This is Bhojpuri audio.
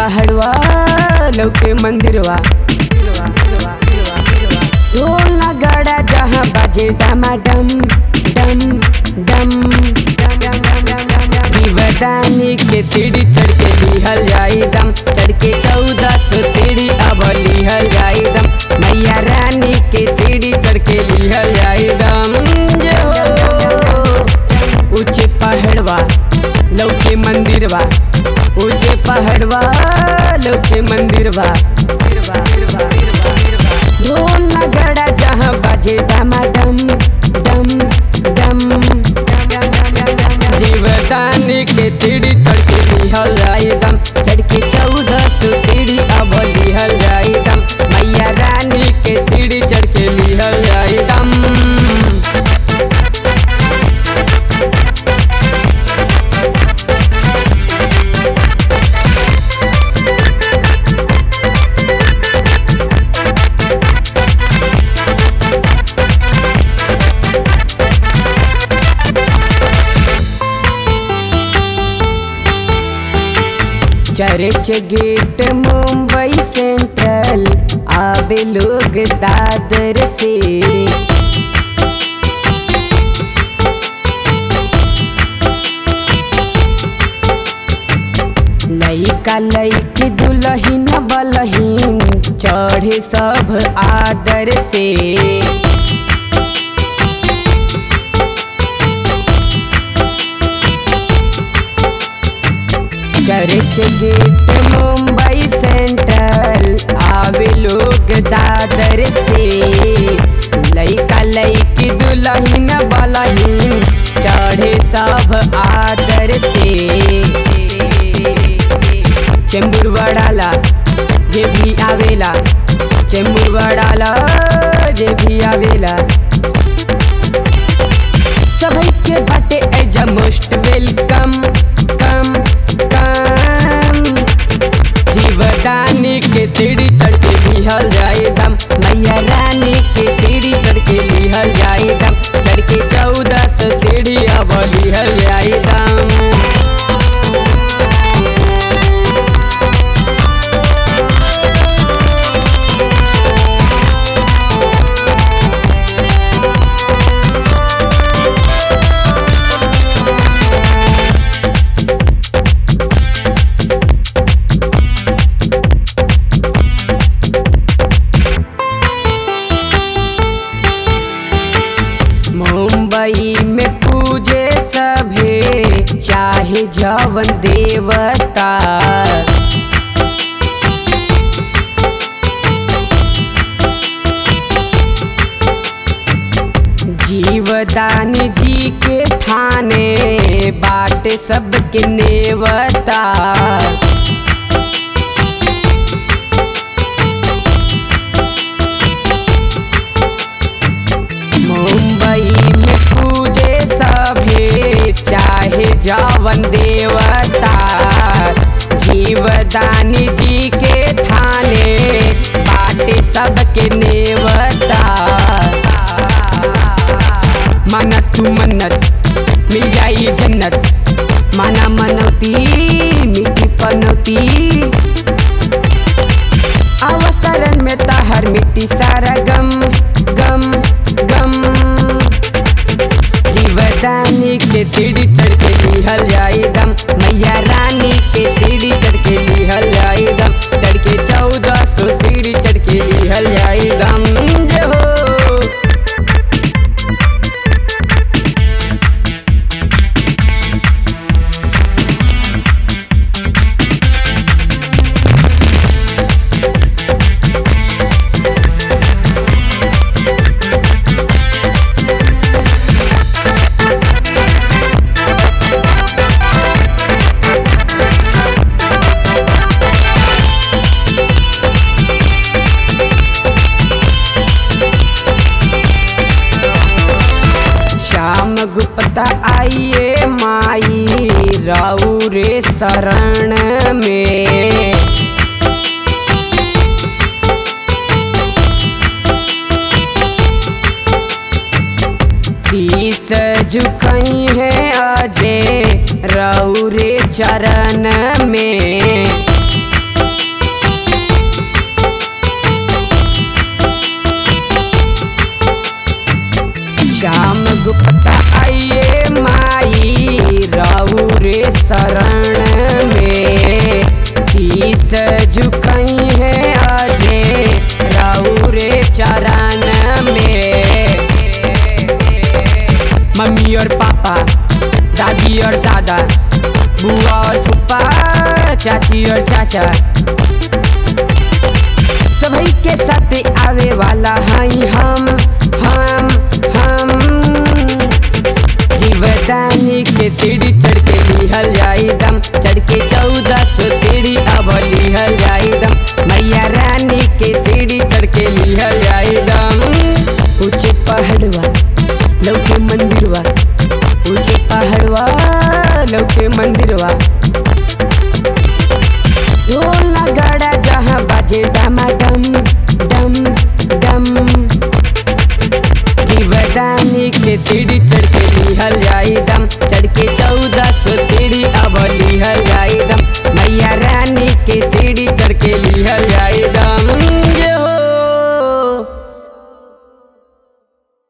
पहाड़वा लौके मंदिरवा ढोल नगाड़ा जहाँ बाजे डमाडम डम डम दीवदानी के सीढ़ी चढ़ के लिहल जाई दम चढ़ के चौदह सौ सीढ़ी अब लिहल जाई दम मैया रानी के सीढ़ी चढ़ के लिहल जाई दम जे हो ऊंचे पहाड़वा लौके मंदिरवा ऊंचे पहाड़वा लौके मंदिरवा ढोल नगड़ा जहाँ बाजे डमाडम डम डम जीवदानी के सीढ़ी चढ़ के लिहल जाई दम चढ़ के चौदह सौ सीढ़ी अब लिहल जाई दम मैया रानी के सीढ़ी चढ़ के लिहल जाई दम चर्च गेट मुंबई सेंट्रल आवे लोग दादर से लइका लइकी दुलहीन बलहीन चढ़े सब आदर से चर्च गेट मुंबई सेंट्रल आवे लोग दादर से लइका लइकी दुलहीन बलहीन चढ़े सब आदर से चेंबूर वड़ाला जे भी आवेला चेंबूर वड़ाला जे भी आवेला सभी के बाटे एजा most welcome come come Jivdani के सीढ़ी चढ़ के लिहल जाए दम मैया रानी के सीढ़ी चढ़ के लिहल जाए दम चढ़ के चौदह सौ सीढ़ी अब लिहल जाए दम मुंबई में पूजे सभे चाहे जवन देवता जीवदानी जी के थाने बाट सबके नेवता मुंबई में पूजे सभे चाहे जवन देवता जीवदानी जी के थाने बाटे सबके नेवता माना तू मन्नत मिल जाई जन्नत माना मनौती मिट्टी पनौती अवसरन में तहर मिट्टी सारा गम गम गम जीवदानी के सीढ़ी चढ़ के लिहल जाई दम मैया रानी के सीढ़ी चढ़ के लिहल जाई दम चढ़ के चौदह सौ सीढ़ी चढ़ के लिहल जाई दम जे हो श्याम गुप्ता आइए माई राउ रे शरण में शीस झुकई है अजय राउ रे चरण में चाची और चाचा सभी के साथ आवे वाला हई हम हम हम जीवदानी के सीढ़ी चढ़ के लिहल जाई दम चढ़ के चौदह